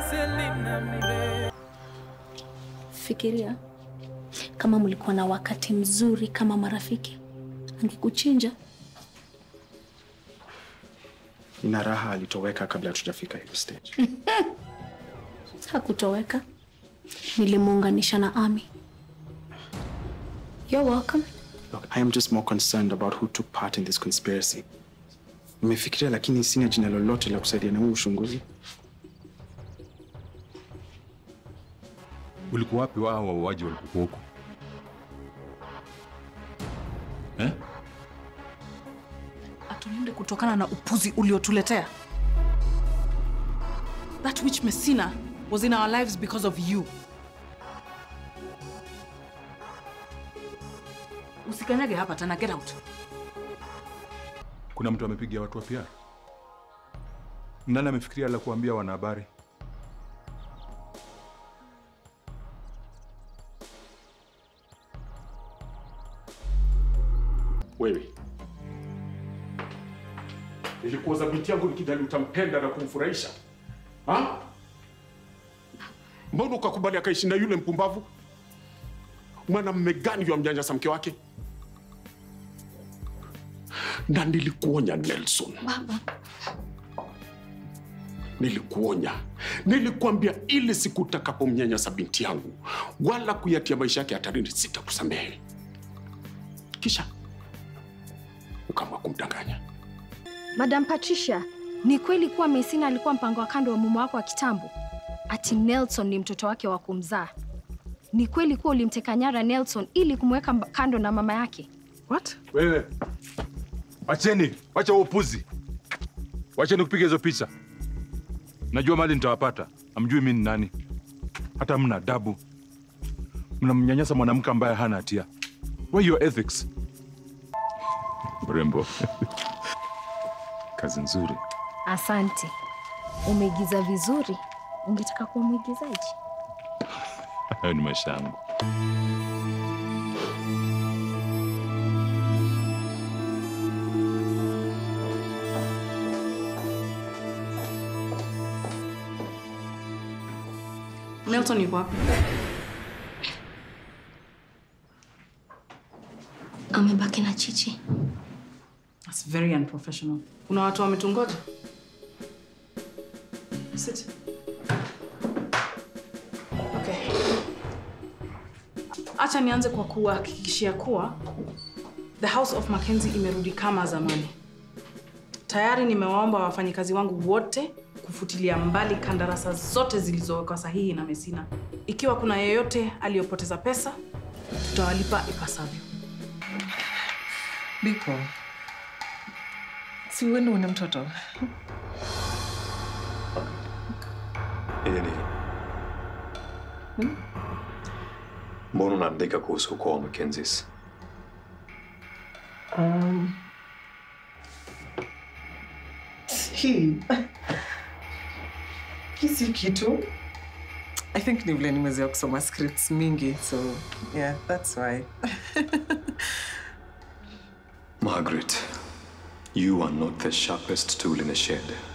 Fikiria kama mlikuwa na wakati mzuri kama marafiki, angekuchinja. Ina raha alitoweka kabla hatujafika hiyo stage. Hakutoweka, nilimuunganisha na Ami. You're welcome. Look, I am just more concerned about who took part in this conspiracy. Nimefikiria lakini sina jina lolote la kusaidia na huu uchunguzi. Ulikuwa wapi wao wauaji walikuwa huko? Eh? atulinde kutokana na upuzi uliotuletea. That witch Messina was in our lives because of you. Usikanyage hapa tena, get out. Kuna mtu amepiga watu wa PR? Nani amefikiria la kuambia wanahabari? Wewe nilikuoza binti yangu nikidhani utampenda na kumfurahisha ha? Mbona ukakubali akaishi na yule mpumbavu? Mwanamume gani ywa mnyanyasa mke wake? Na nilikuonya Nelson, Baba, nilikuonya, nilikuambia ile siku utakapomnyanyasa binti yangu wala kuyatia maisha yake hatarini, sitakusamehe. Kisha ukaamua kumdanganya. Madam Patricia, ni kweli kuwa Messina alikuwa mpango wa kando wa mume wako wa kitambo? Ati Nelson ni mtoto wake wa kumzaa? Ni kweli kuwa ulimteka nyara Nelson ili kumweka mb- kando na mama yake? What? Wewe wacheni, wacha huo upuzi, wacheni kupiga hizo picha. Najua mali nitawapata, amjui mi ni nani, hata mna adabu, mnamnyanyasa mwanamke ambaye hana hatia. Where your ethics? Mrembo, kazi nzuri. Asante, umeigiza vizuri. Ungetaka kuwa mwigizaji? Hayo ni maisha yangu. Nelson yuko wapi? amebaki na Chichi. That's very unprofessional. Kuna watu wametungoja. Sit. Okay. Acha nianze kwa kuhakikishia kuwa the House of Mackenzie imerudi kama zamani. Tayari nimewaomba wafanyikazi wangu wote kufutilia mbali kandarasa zote zilizowekwa sahihi na Messina. Ikiwa kuna yeyote aliyopoteza pesa, tutawalipa ipasavyo. Biko, si uende une mtoto Nini? Mbona unaandika kuhusu ukoo wa Mackenzies? um, hii hii si kitu I think ni vile nimezoea kusoma scripts mingi so yeah that's why Margaret, you are not the sharpest tool in the shed.